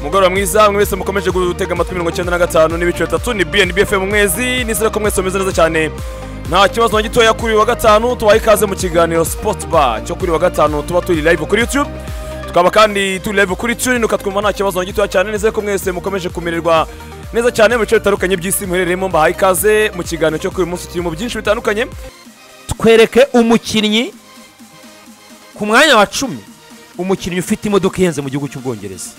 mugoroba mwiza mwese mukomeje gutega amatwi mirongo icyenda na gatanu n'ibice bitatu ni bnb fm mwezi nizere ko mwese mumeze neza cyane nta kibazo na gitoya kuri uyu wa gatanu tubaha ikaze mu kiganiro sport bar cyo kuri uyu wa gatanu tuba turi live kuri youtube tukaba kandi turi live kuri tune ukatwumva nta kibazo na gitoya cyane nizere ko mwese mukomeje kumererwa neza cyane mu bice bitandukanye by'isi muherereyemo mbahaye ikaze mu kiganiro cyo kuri uyu munsi kirimo byinshi bitandukanye twereke umukinnyi ku mwanya wa cumi umukinnyi ufite imodoka ihenze mu gihugu cy'ubwongereza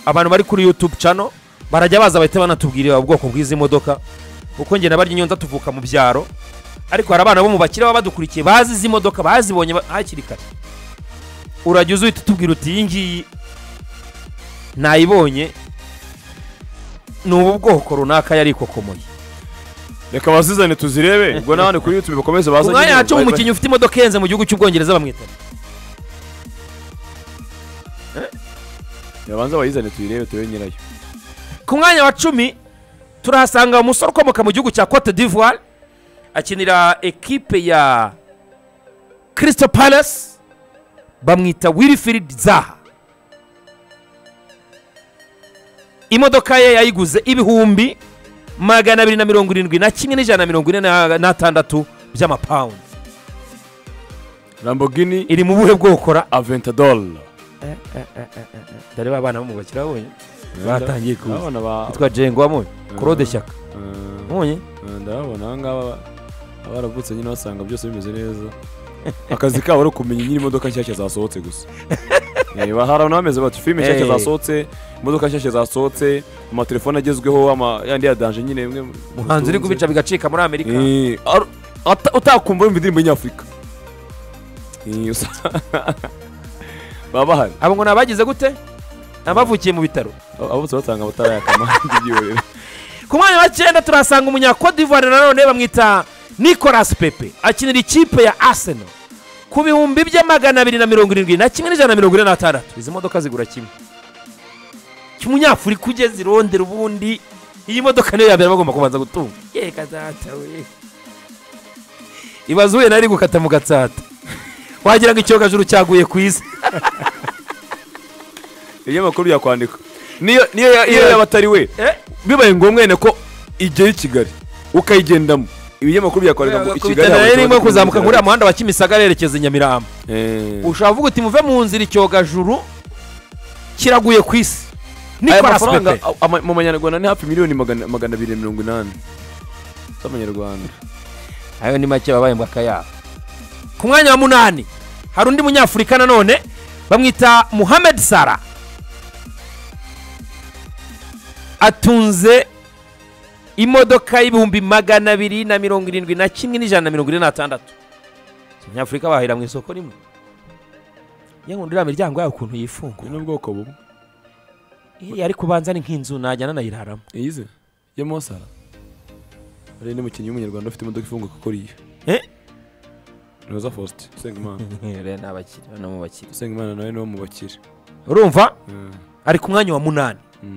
abantu bari kuri yutube cano barajya baza bahita banatubwirira ubwoko bw'izi modoka kuko njye na barya inyonza tuvuka mu byaro ariko hari abana bo mu bakire baba badukurikiye bazi izi modoka bazibonye ba- hakiri kare urajya uza uhita utubwira uti iyi ngiyi nayibonye ni ubu bwoko runaka yari ikokomoye reka bazizane tuzirebe ubwo n'abandi kuri youtube bakomeze baze ku mwanya wa cumi nyine- umukinnyi ufite imodoka ihenze mu gihugu cy'ubwongereza bamwita babanza bayizane tuyirebe turebe nyirayo ku mwanya wa cumi turahasanga umusore ukomoka mu gihugu cya cote d'ivoire akinira ekipe ya kirisito palasi bamwita wilfried zaha imodoka ye yayiguze ibihumbi magana abiri na mirongo irindwi na kimwe n'ijana na mirongo ine na- n'atandatu by'amapawundi lamborghini iri mu buhe bwokora aventador dore ba bana bo mu bakira babonye batangiye kuza ndabona ba yitwa jengo wabonye claude shyaka Eh, wabonye eh, ndabona aha ngaha aba- abaravutse nyine basanga byose bimeze neza akazi kabo ari ukumenya nyine imodoka nshyashya zasohotse gusa Eh, ba- hari abantu bameze bati filime nshyashya Eh. zasohotse imodoka nshyashya zasohotse amatelefone agezweho ama- yandi ya danje nyine imwe mu- umuhanzi dutunze. uri kubica bigacika muri amerika Eh, ar- ata- utakumva wumva indirimbo y'inyafurika Eh, usa- baba bahari abo ngo ni abagize gute ni abavukiye mu bitaro abose batanga abatarayakama ibyihorere ku mwanya wa cyenda turahasanga umunyakodivuwari nanone bamwita nicolas pepe akinira ikipe ya arsenal ku bihumbi bya magana abiri na mirongo irindwi na kimwe n'ijana na mirongo ine n'atandatu izi modoka zigura kimwe cy'umunyafurika ugeze i rondera ubundi iyi modoka niyo yabera bagomba kubanza gutunga ye kazata we ibaze uhuye nari gukata mu gatsata wagira ngo icyogajuru cyaguye ku isi iyo amakuru yakwandika niyo niyo ya- iyo Iya. yaba atari we Eh? bibaye ngombwa wenda ko igera i kigali ukayigendamo ibinyamakuru byakwandika ngo i kigali kubitana rero irimo kuzamuka muri uriya muhanda wa kimisagara yerekeza i nyamirambo Eh, ushobora kuvuga uti muve mu nzira icyogajuru kiraguye ku isi aya nicolas mafaranga pepe a- ama- mu manyarwanda ni hafi miliyoni magana magana abiri na mirongo inani z'amanyarwanda ayo ni make babaye mbwaka yabo ku mwanya wa munani hari undi munyafurika nanone bamwita muhamed sara atunze imodoka y'ibihumbi magana abiri na mirongo irindwi na kimwe n'ijana na mirongo ine n'atandatu abanyafurika bahahira mu isoko rimwe yankunda iriya miryango yayo ukuntu ubu yifungura ni ubwoko bumwe iriya ariko ubanza ni nk'inzu najyana nayiraramo iyize yo mosara hari n'umukinnyi w'umunyarwanda ufite imodoka ifunguka kuri iyo Eh? roza faustin usengimana rero ni abakire bano mu bakire usengimana nawe ni wo mu bakire urumva Eh, ari ku mwanya wa munani mm.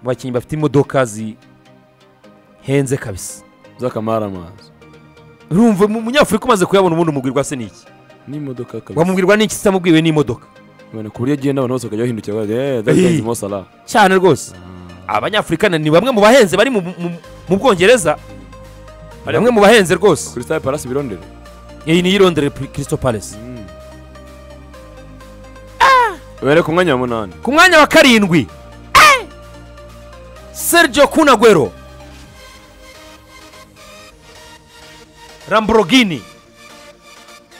mu bakinnyi bafite imodoka zihenze kabisa z'akamara amazi urumva mu- umunyafurika umaze kuyabona ubundi umubwirwa se n'iki n'imodoka kabisa wamubwirwa n'iki sitamubwiwe n'imodoca Ubona ku buryo agenda abantu bose bakajya bahindukira bari eee Eyi. that's Mo Salah cyane rwose abanyafurika ni bamwe mu bahenze bari mu- mu mu bwongereza Hari- bamwe mu bahenze rwose Crystal Palace birondera iyi ni iyirondere kirisito palesi ubere ku mwanya wa munani ku mwanya wa karindwi sergio kunagwero lamborghini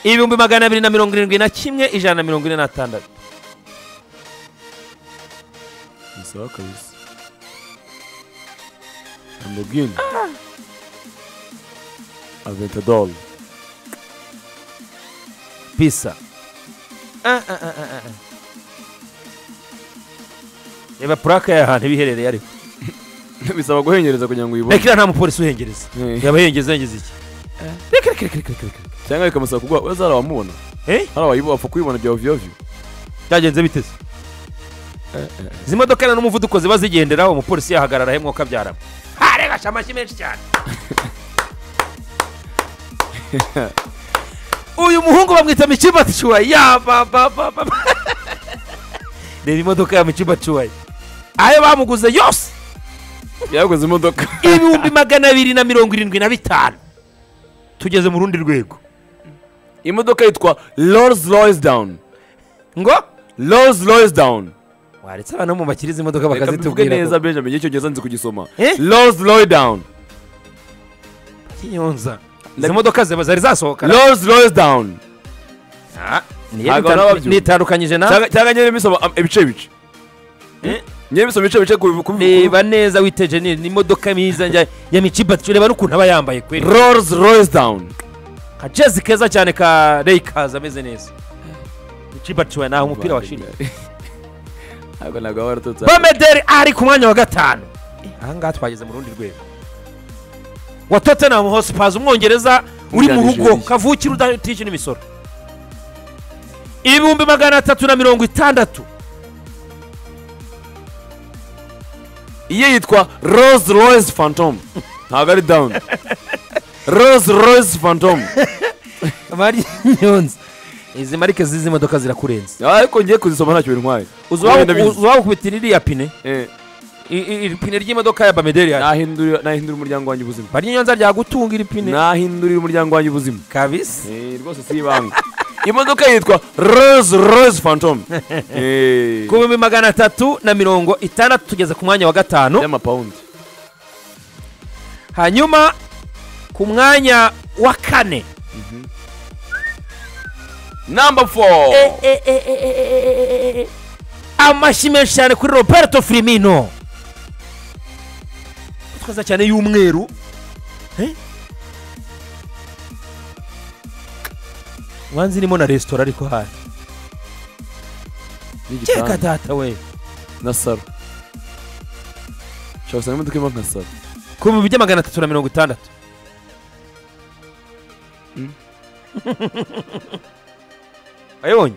ibihumbi magana abiri na mirongo irindwi na kimwe ijana na mirongo ine n'atandatu ni sawa kabisa Lamborghini Aventador pisa Ah, ah, ah, ah, ah. reba purake y'ahantu iba iherereye ariko bisaba guhengereza kugira ngo uyibone rekera nta mupolisi uhengereza Eh. yaba yengeza yengeza iki reka reka reka reka reka reka cyangwa bikamusaba kuguha we zara wamubona Eh? hari abayibo bapfa kuyibona bya oviyo oviyo byagenze biteze izi modoka rero n'umuvuduko ziba zigenderaho umupolisi yahagarara hemwe ukabyaramo haregasha amashyi menshi cyane uyu muhungu bamwita michiba cuwa ya ba ba ba ba ba. reba imodoka ya michiba cuwa ayo bamuguze yose yaguze imodoka ibihumbi magana abiri na mirongo irindwi na bitanu tugeze mu rundi rwego imodoka yitwa rolls royce down ngo rolls royce down waretse abantu bo mu bakiriza imodoka reka mbivuge bakazitubwira neza ko benjamin y'icyongereza nzi kugisoma Eh? rolls royce down kinyonza izi modoka ziba zari zasohoka rolls royce down Ah, niyo ntabwo bitan- nababyumva. nitandukanyije nawe cyangwa cyangwa nyine bisoma am- ibice bice nyine bisoma ibice bice ku- ku- ku- reba neza witeje ni ni imodoka myiza njya- ya micibati reba n'ukuntu aba yambaye kweri rolls royce down ka jezi keza cyane ka reyikazi ameze neza micibati we naho umupira washimye ntabwo ntabwo waba waraturutse hano. bomederi ari ku mwanya wa gatanu aha ngaha twageze mu rundi rwego wa tottenham hosipazi umwongereza uri mu Wunganije rugo iki? kavukira udatishyura imisoro ibihumbi magana atatu na mirongo itandatu iye yitwa rolls royce phantom ntabwo ari down rolls royce phantom nyonza izi marike z'izi modoka zirakurenze ariko ngiye kuzisoma ntacyo bintwaye uzi waba- uzi waba ukubitira iriya pine Eh, I- i- iri pine ry'imodoka ya bamederi yaje nahindurira nahindurira umuryango wanjye ubuzima baryinyonza ryagutunga iri pine nahindurira umuryango wanjye ubuzima kabisa Eh, rwose si ibanga imodoka yitwa rolls royce phantom Eh, ku bihumbi magana atatu na mirongo itandatu tugeze ku mwanya wa gatanu y'amapawundi hanyuma ku mwanya wa kane number four amashyi menshi cyane kuri roberto firimino twaza cyane y'umweru Eh? wanzi irimo na resitora ariko hari cyeka n'igitanda data we na saro ushobora gusanga imodoka irimo nka saro ku bihumbi bya magana atatu na mirongo itandatu wayibonye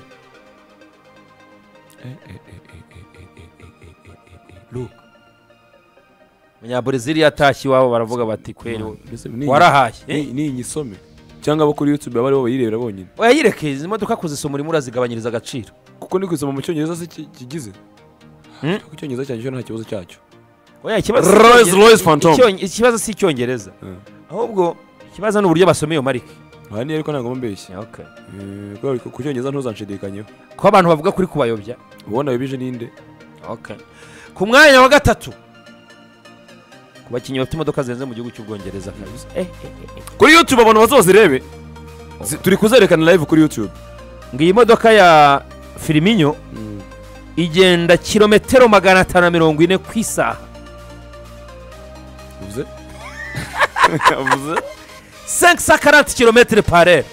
umunyaburezili yatashye iwabo baravuga bati kweri we warahaye Eh? ni igisome cyangwa abo kuri youtube baba aribo bayirebera bonyine oya yireke izi modoka kuzisoma urimo urazigabanyiriza agaciro kuko ni kuyisoma mu cyongereza se ki- kigize Hmm? Ariko icyongereza cyanjye cyo nta kibazo cyacyo oya ikibazo Rolls Royce Phantom. Icyonge- ikibazo si icyongereza Mm. ahubwo ikibazo ni uburyo basoma iyo marike aha niyo ariko ntabwo mbeshya Eh, kubera ko ku cyongereza ntuzanshidikanyemo ko abantu bavuga kuri kubayobya ubona wibije ninde ku mwanya wa gatatu ku bakinnyi bafite imodoka zirenze mu gihugu cy'ubwongereza kabisa Eh, eh, eh, eh. kuri youtube abantu bazazirebe Zi- turi kuzerekana live kuri youtube ngo iyi modoka ya firiminyo igenda kilometero magana atanu na mirongo ine ku isaha uvuze uvuze 540 km par heure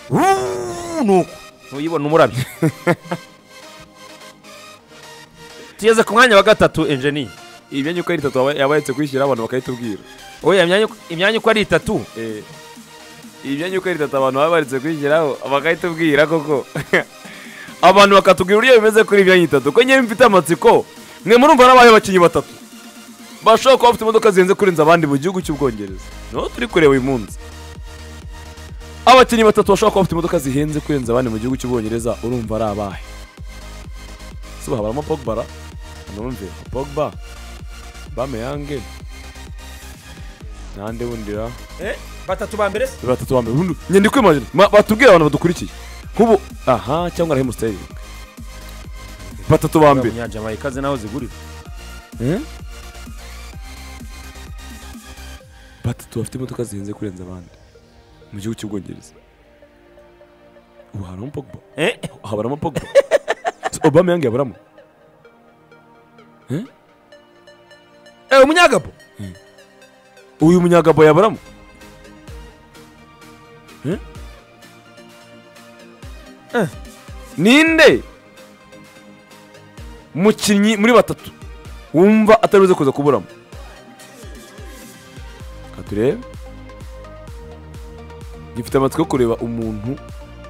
Wuuu, nuko ntuyibona umurabyo tugeze ku mwanya wa gatatu enjeniye imyanya uko ari itatu yaba- yaba yaretse kwishyira abantu bakayitubwira oya imyanya uko- imyanya uko ari itatu Eh, imyanya uko ari itatu abantu baba baretse kwishyiraho bakayitubwira koko abantu bakatubwira uburyo bimeze kuri imyanya itatu ko ngewe mfite amatsiko mwe murumva n'abaye abakinnyi batatu bashobora kuba bafite imodoka zihenze kurenza abandi mu gihugu cy'ubwongereza niho turi kureba uyu munsi abakinnyi batatu bashobora kuba bafite imodoka zihenze kurenza abandi mu gihugu cy'ubwongereza urumva ari abahe suba habaramo pogba ra numve pogba bameyange nande wundi ra batatu ba mbere batatu ba mbere Ubundi nyandiko imagine Ma- batubwire abantu badukurikiye nk'ubu aha cyangwa na hemusiteri batatu ba mbere munyajamaikaze naho zigurira Eh? batatu bafite imodoka zihenze kurenza abandi mu gihugu cy'ubwongereza ubu harimo pogba Eh? habaramo pogba Se obama yange yabaramo Eh, umunyagabo uyu munyagabo yabaramo Eh? Eh. ninde mukinnyi muri batatu wumva ataribuze kuza kuburamo Reka turebe gifite amatsiko yo kureba umuntu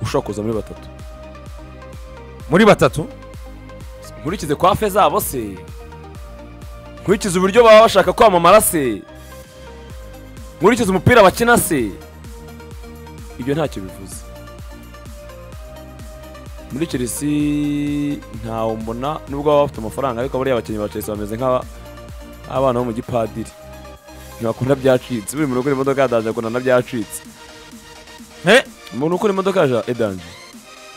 ushobora kuza muri batatu muri batatu nkurikize kwa fe zabo se nkurikize uburyo baba bashaka kwamamara se nkurikize umupira bakina se ibyo ntacyo bivuze muri chelsea ntawe mbona nubwo baba bafite amafaranga ariko bariya abakinnyi ba chelsea bameze nk'abana bo mu gipadiri ntibakunda byacitse buri muntu ukora imodoka ya danje akunda na byacitse Eh? umuntu ukora imodoka ya edanje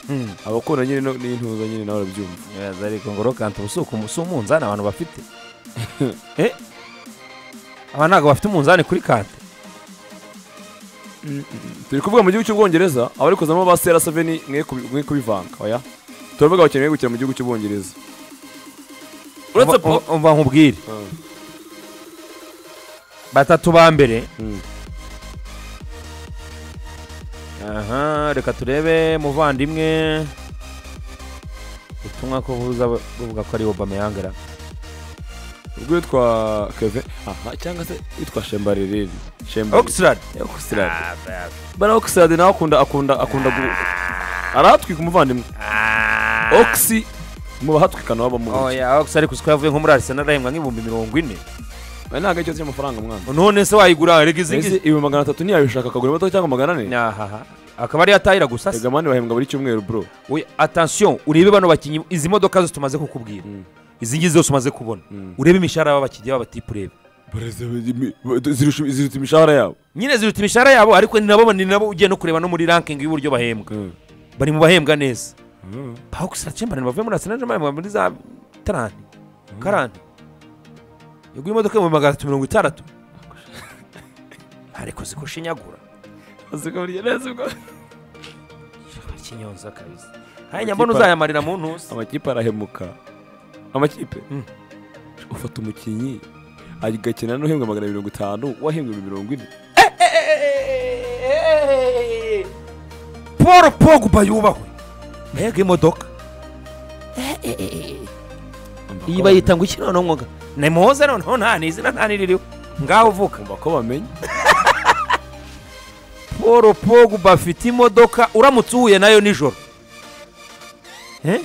Mm. abakunda nyine no- n'intuza nyine nawe barabyumva Yes, ariko ngo rokanta ubu si uku- si umunzani abantu bafite Eh? aba ntabwo bafite umunzani kuri kante turi kuvuga mu gihugu cy'ubwongereza abari kuzamo ba sera seveni mwe kubi- mwe kubivanga oya turavuga abakinnyi mwe gukina mu gihugu cy'ubwongereza uretse Umva- po umva- umva nkubwire batatu ba mbere Mm. aha reka turebe muvandimwe ubutumwa ko buza buvuga ko ari obama yangara ubwo witwa keve aha cyangwa se witwa shembarereri shembarereri oxlad oxlade bara oxlade nawe akunda akunda akunda gu arahatwika umuvandimwe oxy mu bahatwikana waba mu nzu oya oxlad gusa ko yavuye nko muri arsenal arahembwa nk'ibihumbi mirongo ine ntabwo ari ikibazo cy'amafaranga mwana none se wayigura reka izi ngizi Mbese ibihumbi magana atatu ntiyabishaka akagura imodoka cyangwa magana ane ahaha akaba ariyo atahira gusa se ega mani bahembwa buri cyumweru bro Oya, attention urebe bano bakinnyi izi modoka zose tumaze kukubwira Mm. izi ngizi zose umaze kubona Mm. urebe imishahara y'abakinnyi b'abatipu urebe zirusha imishahara yabo nyine ziruta imishahara yabo ariko ni nabo ni nabo ugiye no kureba no muri ranking y'uburyo bahembwa bari mu bahembwa neza Pax Chamberlain bavuye muri Arsenal bahembwa muri za 30 40 yaguye imodoka mu magana atatu mirongo itandatu ariko ziko shinyagura azikaburiye neza ubwo ikinyonza kabisa hanyuma mbona uzayamarira mu ntuzi amakipe arahemuka amakipe Mm. ufata umukinnyi agakina n'uhembwa magana mirongo itanu wahembwa ibihumbi mirongo ine Paul Pogba yubahwe mbega imodoka iyi bayita ngo iki noneho mwuga ni muhoze noneho nta n'izina nta n'iririho ngaho uvuka umva ko bamenye paul pogba afite imodoka uramutse uhuye nayo nijoro Eh?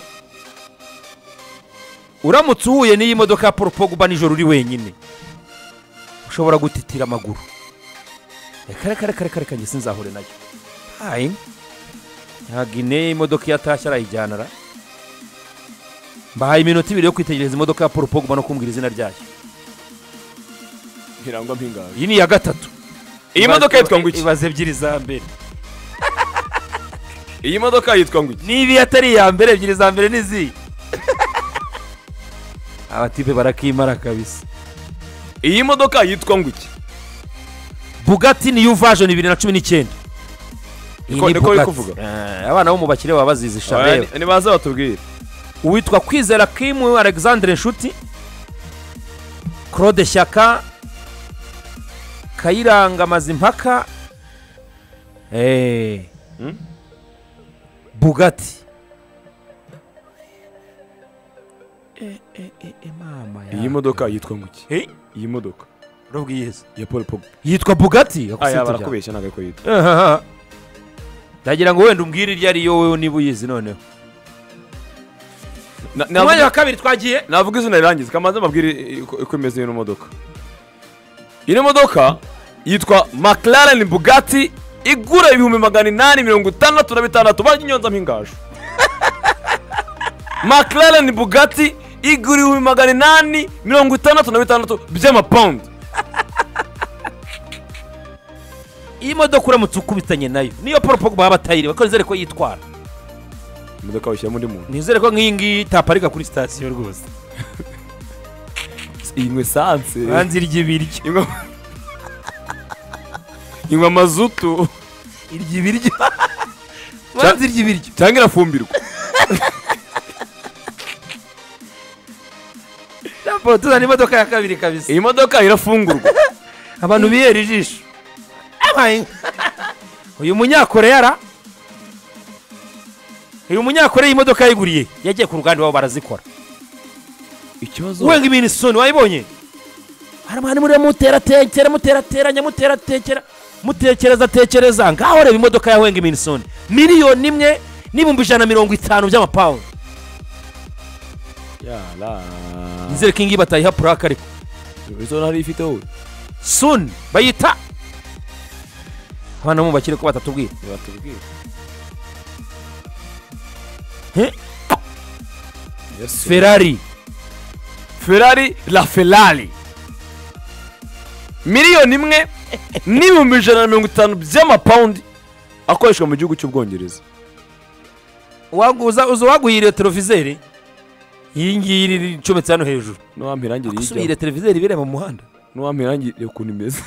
uramutse uhuye n'iyi modoka ya paul pogba nijoro uri wenyine ushobora gutitira amaguru reka reka reka reka reka njye sinzahure nayo hayi ntabwo ine imodoka iyo atashye arayijyana ra mbahaye iminota ibiri yo kwitegereza imodoka ya paul pogba no kumbwira izina ryayo ntirangwa mpingabi iyi ni iya gatatu iyi modoka yitwa ngo iki ibaze ebyiri za mbere iyi modoka yitwa ngo iki niba atari iya mbere ebyiri za mbere n'izi abatipe barakimara kabisa iyi modoka yitwa ngo iki bugati niyo vajoni bibiri na cumi n'icyenda Iyi Niko- ni niko biri Bugatti. kuvuga? Eh, abana bo mu bakire baba bazizi Oya, shabera ni- nibaze batubwire uwitwa kwizera kimu alexandre nshuti claude shyaka kayiranga mazimpaka Eh. Hmm? bugati Eh, eh, eh, eh, mama iyi modoka yitwa ngo iki Eh, iyi modoka urabwiyeza ya paul pogba yitwa bugati aya akusitibya. barakubeshya ntabwo ariko yitwa Ahaha. ndagira ngo wenda umbwire iryo ari yo wowe niba uyizi noneho Na- Ku mwanya navuga- wa kabiri twagiye navuga izina rirangiza kamanze mbabwire i- uko uko imeze ino modoka ino modoka yitwa mclaren bugatti igura ibihumbi magana inani mirongo itandatu na bitandatu barya inyonza mpingaju mclaren bugatti igura ibihumbi magana inani mirongo itandatu na bitandatu by'amapawundi iyi modoka uramutse ukubitanye nayo niyo paul pogba yaba atayiriwe ko nizere ko yitwara imodoka washyiramo undi muntu nizere ko nk'iyi ngiyi itaparika kuri sitasiyo rwose inywe esanse hanze irya ibiryo inywa inywa mazutu irya ibiryo hanze irya ibiryo cyangwa irafumbirwa Paul, tuzana imodoka ya kabiri kabisa iyi modoka irafungurwa abantu bihera ijisho Abaye. uyu munyakoreya ra uyu munyakoreya imodoka yayiguriye yagiye ku ruganda iwabo barazikora ikibazo wenga ibintu isoni wayibonye haramani murira muteratekera muterateranya muteratekera mutekereza tekereza ngaho reba imodoka ya wenga ibintu isoni miliyoni imwe n'ibihumbi ijana na mirongo itanu by'amapawundi yara nizere ko ingiyi batayiha purake ariko izo ntari ifite wowe suni bayita abana bo mu bakire ko batatubwira batubwire Yesu. ferari ferari la ferari miliyoni imwe n'ibihumbi ijana na mirongo itanu by'amapawundi akoreshwa mu gihugu cy'ubwongereza uza uwaguhiriye televiseri iyi ngiyi iri icometse hano hejuru n'uwampa irangi usubire riyijyamo televiseri ibireba mu muhanda n'uwampa irangi reba ukuntu imeze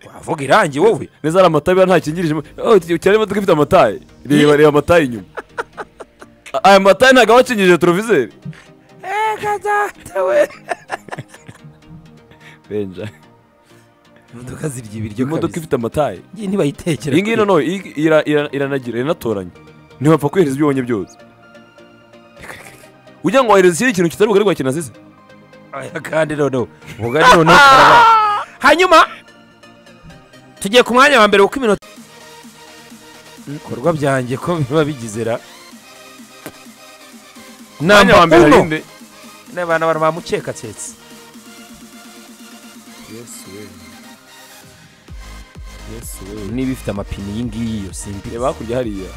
wavuga irangi wowe neza hari amataye biba ntakingirije cyane imodoka ifite amataye reba reba amataye inyuma aya mataye ntabwo aba akingirije televiseri benja imodoka zirya ibiryo imodoka kabisa ifite amataye ngiyi ntibayitekereza iyi ngiyi noneho iri- ira- ira- iranagira iranatoranya ntiwapfa kohereza ibyo ubonye byose Reka, reka, reka. ugira ngo wohereze ikindi kintu kitari bugarigwa kinazise Aya kandi noneho ubugari noneho karaba hanyuma tugiye ku mwanya wa mbere kuko iminota ibikorwa byanjye ko biba bigize ra mwanya wa namba mbere uno harinde n'abana abantu bamukeka tsetse niba ifite amapine iyi ngiyi yo simbi reba hakurya hariya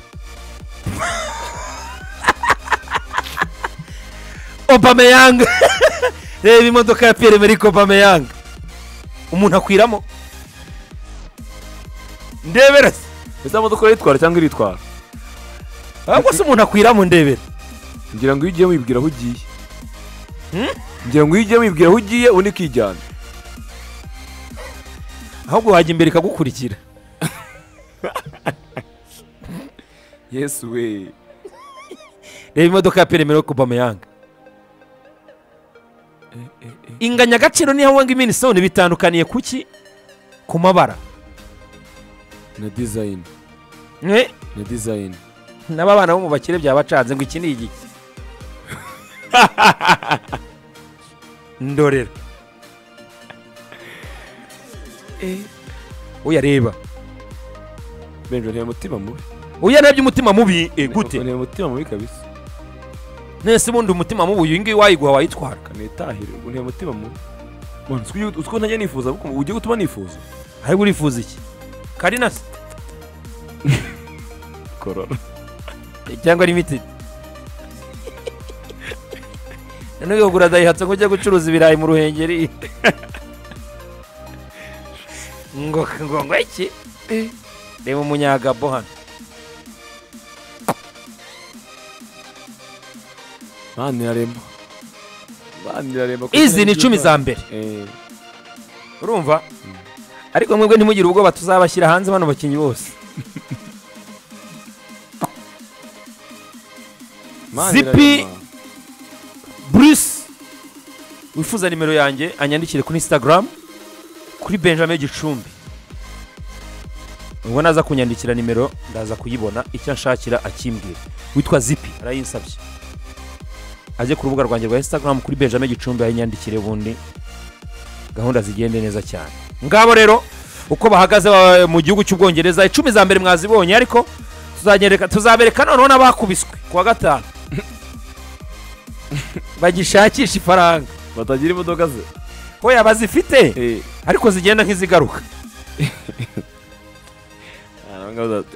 obameyanga reba imodoka ya pierre merike obameyanga umuntu akwiramo ndebera se ese modoka iritwara cyangwa iritwara ahubwo se umuntu akwiramo ndebera ngira ngo iyo ugiye wibwira aho ugiye Hmm? ngira ngo iyo ugiye wibwira aho ugiye undi ikijyana ahubwo wajya imbere ikagukurikira yesu we reba imodoka ya pierre merike obameyanga inganyagaciro niyo wanga iminisoni bitandukaniye kuki ku mabara na dizayini mwe na dizayini n'ababana bo mu bakire byabacanze ngo iki ni igiki ndorera uyareba benjo ntiyari umutima mubi uyarebye umutima mubi eh, gute ntiyari umutima mubi kabisa nese ubundi umutima mubi uyu ngiyi wayiguha wayitwara kanitahire ntiyari umutima mubi Mwana, utwo ugiye- utwo ntajya nifuza kuko ugiye gutuma nifuza ahubwo urifuza iki karinasi korora cyangwa limitedi noneho uyogura dayihatsu ngo ujye gucuruza ibirayi mu ruhengeri ngo ngo ngo iki reba umunyagabo hano mwana iraremba mwana iraremba izi ni icumi za mbere Eh, urumva ariko mwebwe ntimugire ubwoba tuzabashyira hanze bano bakinnyi bose Mwana Zipi. iraremba. bruce wifuza nimero yanjye anyandikire kuri instagram kuri benjamin gicumbi ubwo naza kunyandikira nimero ndaza kuyibona icyo anshakira akimbwira witwa zipi arayinsabye ajye ku rubuga rwanjye rwa instagram kuri benjamin gicumbi ayinyandikire ubundi gahunda zigende neza cyane ngabo rero uko bahagaze ba- mu gihugu cy'ubwongereza icumi za mbere mwazibonye ariko tuzanyereka- tuzabereka noneho n'abakubiswe ku wa gatanu bagishakisha ifaranga batagira imodoka ze we abazifite Eh, ariko zigenda nk'izigaruka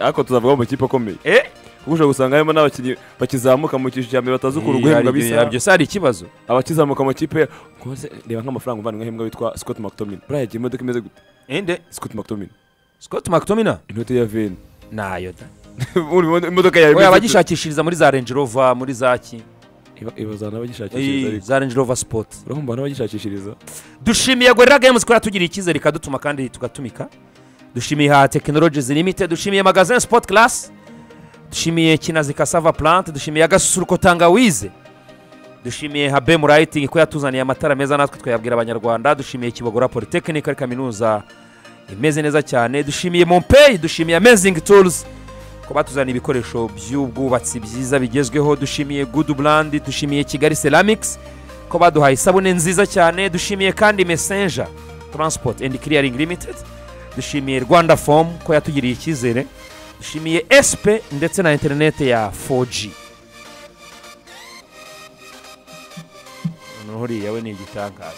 ariko tuzavuga mu makipe akomeye Eh? kuko ushobora gusanga harimo n'abakinnyi bakizamuka mu cyiciro cya mbere batazi ukuntu guhembwa bisa byose hari ikibazo abakizamuka mu makipe rwose reba nk'amafaranga umuvandimwe ahembwa witwa Scott McTominay buriya yagiye imodoka imeze gute ende Scott McTominay scott mctomina inote ya veni nayo da Urumva imodoka yawe we imeze gute? abagishakishiriza muri za range rover muri za ki Iba- ibazana Eh, n'abagishakishiriza ariko za range rover sport urabona n'abagishakishiriza dushimiye gorilla games ko yatugiriye icyizere ikadutuma kandi tugatumika dushimiye ha technologies limited dushimiye magazin sport class dushimiye kinazi cassava plant dushimiye agasusuruko tangawize dushimiye ha bem lighting ko yatuzaniye amatara meza natwe twayabwira abanyarwanda dushimiye kibogora polytechnic ari kaminuza imeze neza cyane dushimiye mompey dushimiye amazing tools ko batuzaniye ibikoresho by'ubwubatsi byiza bigezweho dushimiye good brand dushimiye kigali ceramics ko baduhaye isabune nziza cyane dushimiye kandi messenger transport and clearing limited dushimiye rwanda form ko yatugiriye icyizere dushimiye sp ndetse na interinete ya 4g noneho uriya we ni igitangaza